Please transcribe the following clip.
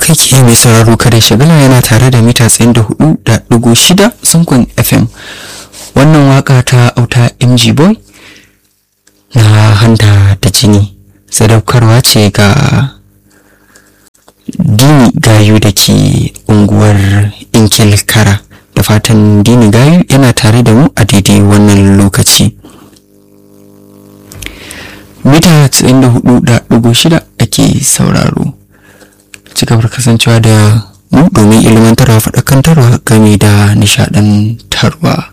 kake mai sauraro kare shagala yana tare da mita tsayin da hudu da dugu shida sunkun fm wannan waka ta auta mg boy na hanta da jini sadaukarwa ce ga dini gayu da ke unguwar inkil kara da fatan dini gayu yana tare da mu a daidai wannan lokaci mita 94.6 ake sauraro ci gaba kasancewa da mu domin ilmantarwa faɗakantarwa game da nishaɗantarwa